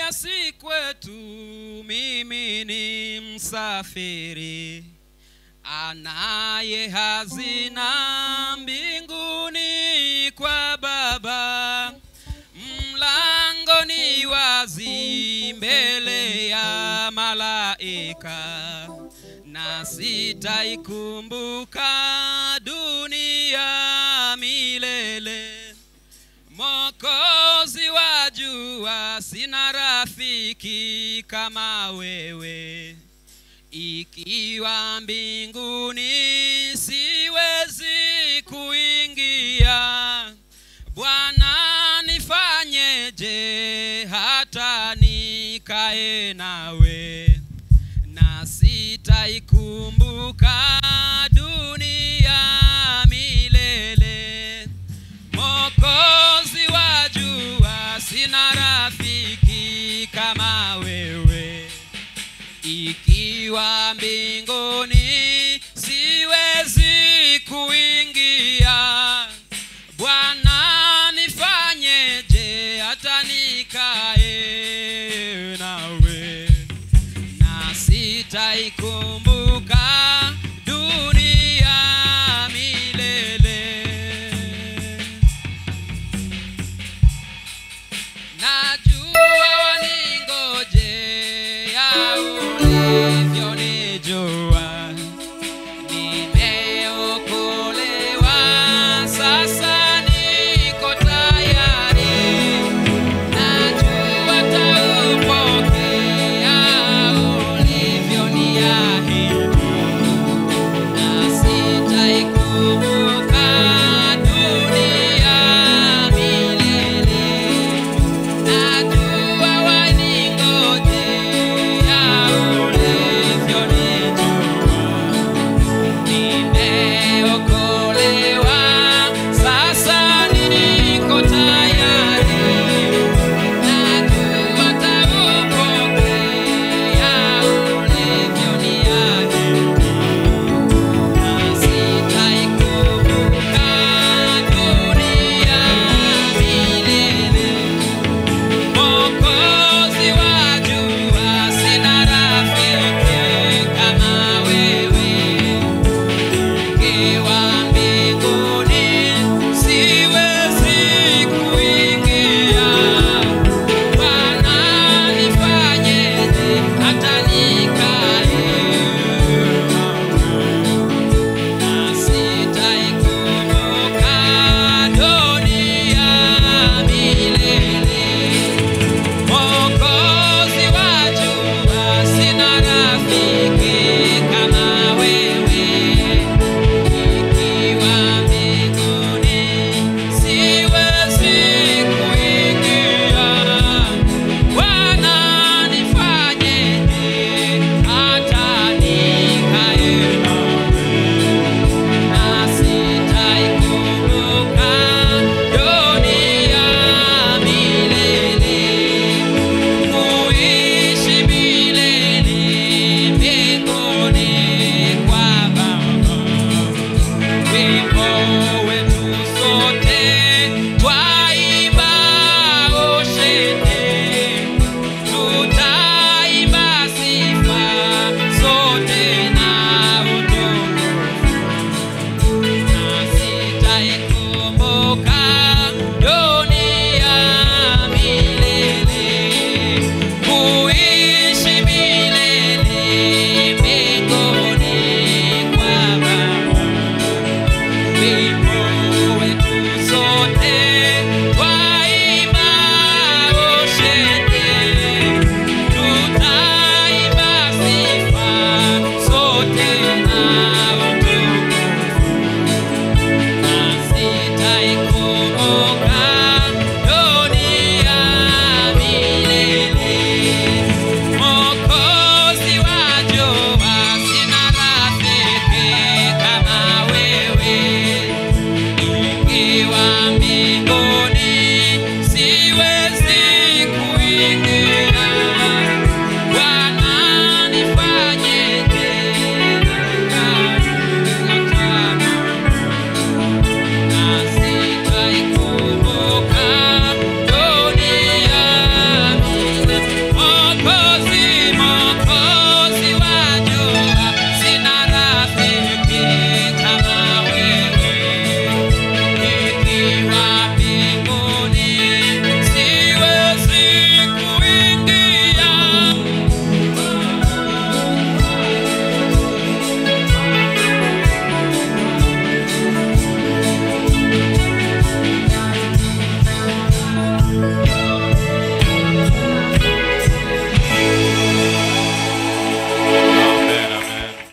dunia si kwetu mimi ni msafiri anaye hazina mbinguni kwa baba mlango ni wazi mbele ya malaika na sitaikumbuka dunia milele mokozi wa jua sina rafiki kama wewe ikiwa mbinguni siwezi kuingia bwana nifanyeje hata nikae nawe na sitaikumbuka dunia milele mokozi wa jua sina rafiki kama wewe ikiwa mbinguni siwezi kuingia bwana nifanyeje hata nikae